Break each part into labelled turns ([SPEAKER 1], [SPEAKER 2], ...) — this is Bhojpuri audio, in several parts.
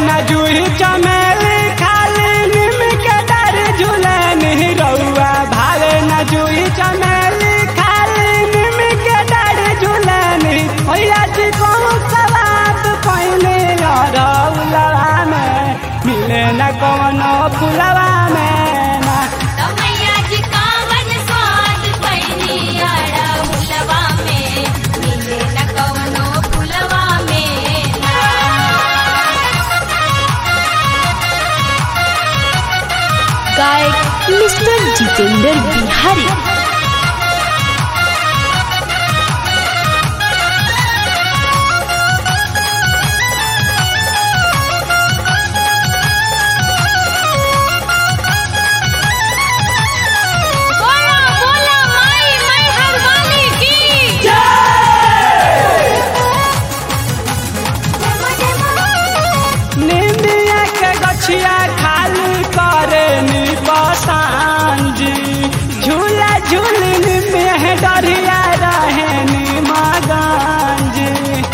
[SPEAKER 1] न जूही चमेली खाली निम के डर झूलनी रउआ भावे न जूही चमेली खाली निम के डर झूलनी भैया जी कौन सवात पहले रउलवा में मिले न कौनो फुलवा में ना
[SPEAKER 2] मैया जी कावन स्वाद पैनी आड़ा हुलवा में मिले न कवनो फुलवा में ना
[SPEAKER 3] गायक मिस्टर जितेंद्र बिहारी
[SPEAKER 2] बोला बोला माई मैं हर वाली की
[SPEAKER 1] निंदिया के गछिया खाली करे नी बसांजी झूला झूलनी में डरिया रहे नी मगांजी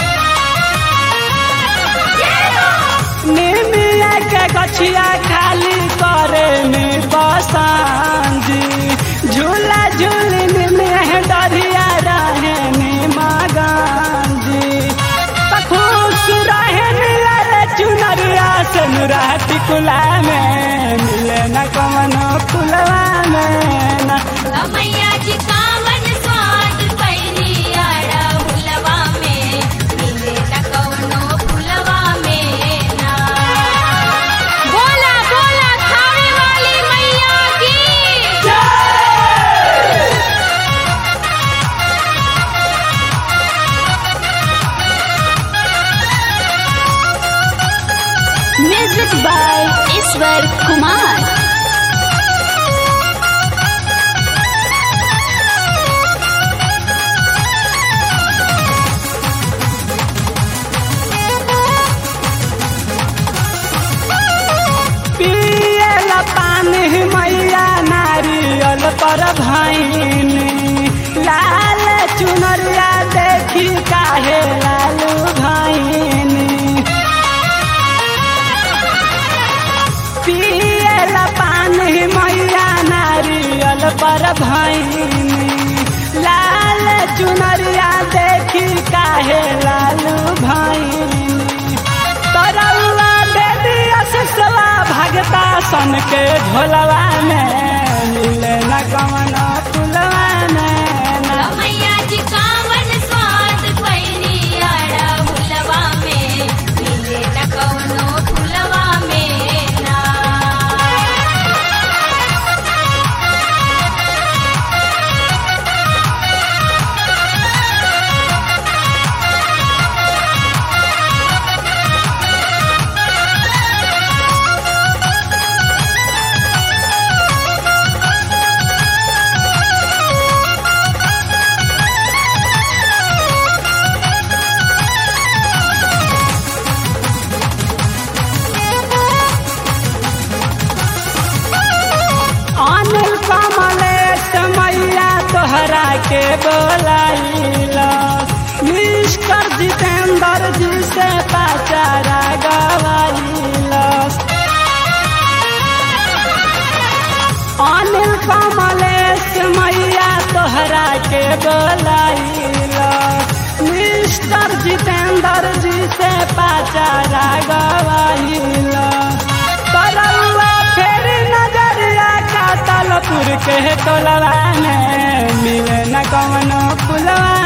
[SPEAKER 1] निंदिया के गछिया खाली करे नी बसांजी झूला झूलनी में डरिया रहे नी मगांजी त खुश रहे मिलल चुनरिया से नुराती कुला में मिले न कमनो फुलवा में न
[SPEAKER 2] मैया जी कावन स्वाद पैनी आड़ा हुलवा में मिले न कवनो फुलवा में ना बोला बोला खावे वाली मैया की
[SPEAKER 3] म्यूजिक बाय ईश्वर कुमार
[SPEAKER 1] पियल पानी मैया नारियल पर भैनी लाल चुनरिया देखी काहे लालू भैनी पियल पानी मैया नारियल पर भैनी लाल चुनरिया देखी काहे लालू भैनी तरौआ दे दिया ससला भगता सन के ढोलवा में मिले न कमना फुलवा में न
[SPEAKER 2] मैया जी कावन स्वाद पैनी आड़ा हुलवा में मिले न कवनो फुलवा में ना
[SPEAKER 1] अनिल कमलेश मैया तोहरा के बोलाइला मिस्टर जितेंद्र जी से पाचारा गवाइला अनिल कमलेश मैया तोहरा के बोलाइला मिस्टर जितेंद्र जी से पाचारा गवाइला तरौआ फेर नजरिया का तलपुर के टोलवा में मिले न कवनो फुलवा